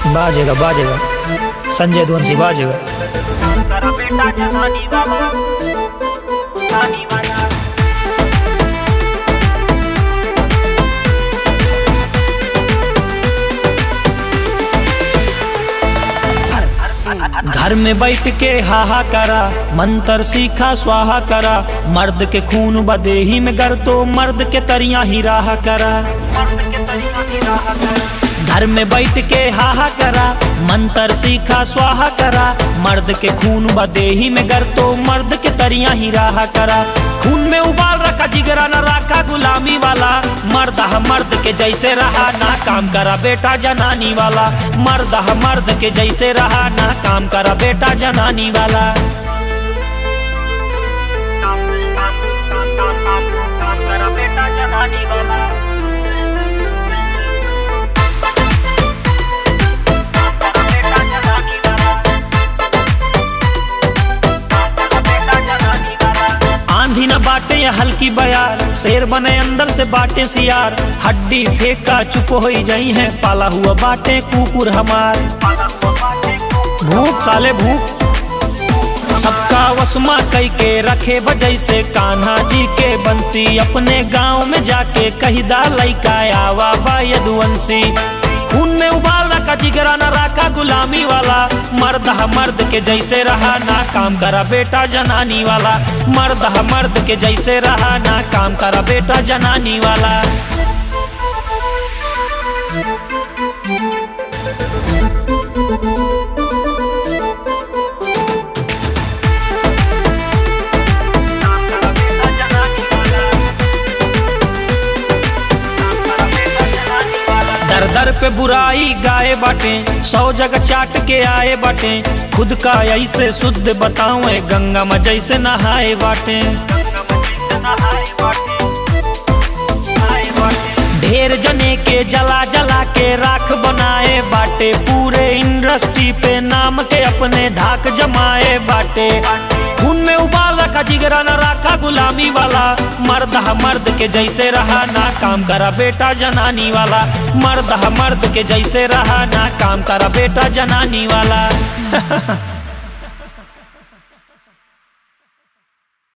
बाजेगा बाजेगा संजय ध्वंसी बाजेगा करा बेटा जनानी वाला नानी वाला घर में बैठ के हाहा करा मंत्र सीखा स्वाहा करा मर्द के खून बदेही में गर तो मर्द के तरिया ही राह करा मर्द के तरीका की राह कर घर में बैठ के हाहा करा मंत्र सीखा स्वाहा करा मर्द के खून बदेही में गर तो मर्द के तरिया ही राह करा खून में उबाल रखा जिगरा न रखा गुलामी वाला मर्द ह मर्द के जैसे रहा ना काम करा बेटा जनानी वाला मर्द ह मर्द के जैसे रहा ना काम करा बेटा जनानी वाला काम काम काम काम काम काम करा बेटा जनानी वाला करा बेटा जनानी वाला बेटा जनानी वाला आंधी न बाटे या हल्की बयार शेर बने अंदर से बाटे सियार हड्डी फेंका चुप हो जाई है पाला हुआ बाटे कुकुर हमार पाला हुआ बाटे को भूख साले भूख सबका वसमा कई के रखे बजै से कान्हा जी के बंसी अपने गांव में जाके कहिदा लैका आवा बा यदुवंशी खून में उबाल रखा जिगरा न रखा गुलामी वाला मर्द ह मर्द के जैसे रहा ना काम करा बेटा जनानी वाला मर्द ह मर्द के जैसे रहा ना काम करा बेटा जनानी वाला काम करा बेटा जनानी वाला काम करा बेटा जनानी वाला दर दर पे बुराई गाए बाटे सौ जगह चाट के आए बाटे खुद का ऐसे शुद्ध बताऊं गंगा में जैसे नहाए बाटे ढेर जने के जला जला के राख बनाए बाटे पूरे इंडस्ट्री पे नाम के अपने धाक जमाए बाटे खून में उबाल रखा जिगरा न रखा गुलामी वाला मर्द ह मर्द के जैसे रहा ना काम करा बेटा जनानी वाला मर्द ह मर्द के जैसे रहा ना काम करा बेटा जनानी वाला